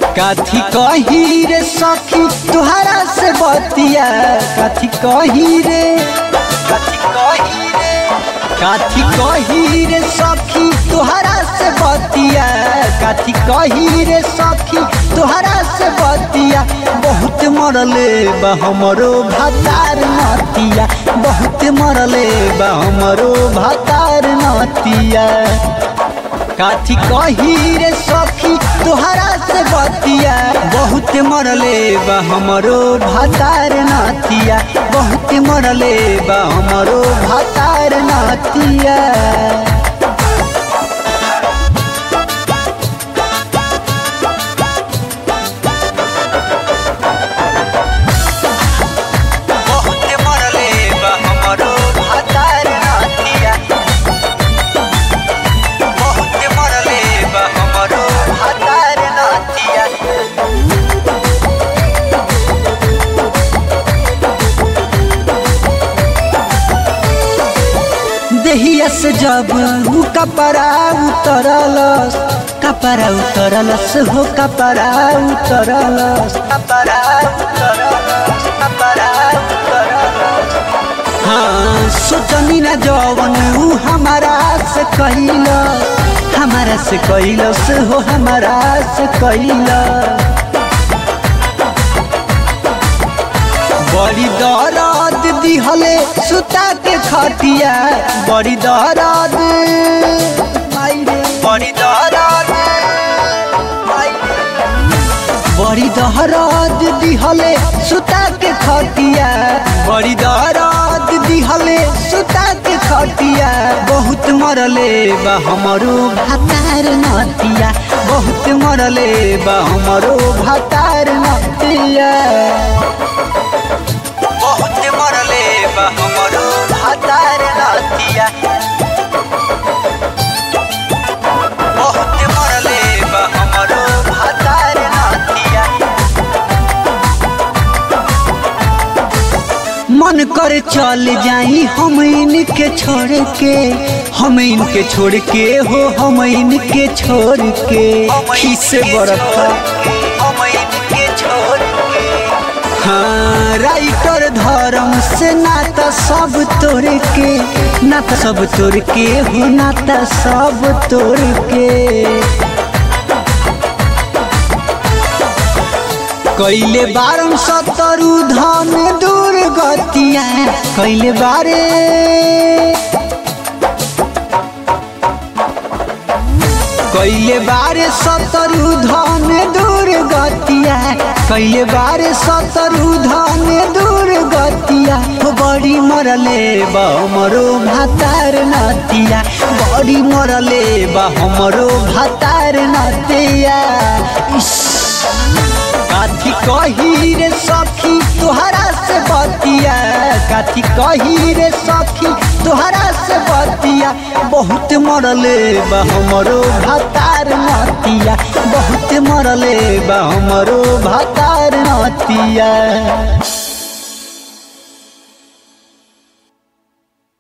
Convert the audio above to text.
काथी कही रे सखी तुहरा से बतिया काथी कही रे काथी कही रे काथी कही रे सखी तुहरा से बतिया काथी कही रे सखी तुहरा से बतिया बहुत मरले बा हमरो भातार नतिया बहुत मरले बा हमरो भातार नतिया काथी कही रे सखी तुहरा से बतिया बहुत मरले बा हमरो भातार नातिया बहुत मरले बा हमरो भातार नातिया बहुत मरले बा हमरो भातार नातिया बहुत मरले बा हमरो भातार नातिया देहिया से जब ऊ कपड़ा उतरलस कपड़ा उतरलस हो कपड़ा उतरलस कपड़ा उतरलस कपड़ा उतरलस हाँ सोचनी ना जवन ऊ हमारा से कैलस हमारा से कैलस हो हमारा से कैलस बड़ी दर्द दिहले सुता के खटिया बड़ी दर्द माई रे, बड़ी दर्द माई रे। बड़ी दर्द दिहले सुता के खटिया बड़ी दर्द दिहले सुता के खटिया बहुत मरले बा हमरो भातार नतिया बहुत मरले बा हमरो भातार नतिया बहुत मरले बा हमरो भातार नतिया बहुत मरले बा हमरो भातार नतिया मन कर चल जाई हम इनके छोड़ के हम इनके छोड़ के हो हम इनके छोड़ के खीसे बरखा हम इनके छोड़ के हाँ राइटर धर्म से नाता सब तोड़ के नाता सब तोड़ के हो नाता सब तोड़ के कैले बारम सतरु धन दूर गतिया कैले बारे कैले बारे सतरु धन दूर गतिया कैले बारे सतरु धन दूर गतिया हो बड़ी मरले बा हमरो भातार नतिया बड़ी मरले बा हमरो भातार नतिया इस काथी कही रे सखी तुहरा से बतिया काथी कही रे सखी तुहरा से बतिया बहुत मरले बा हमरो भातार नतिया बहुत मरले बा हमरो भातार नतिया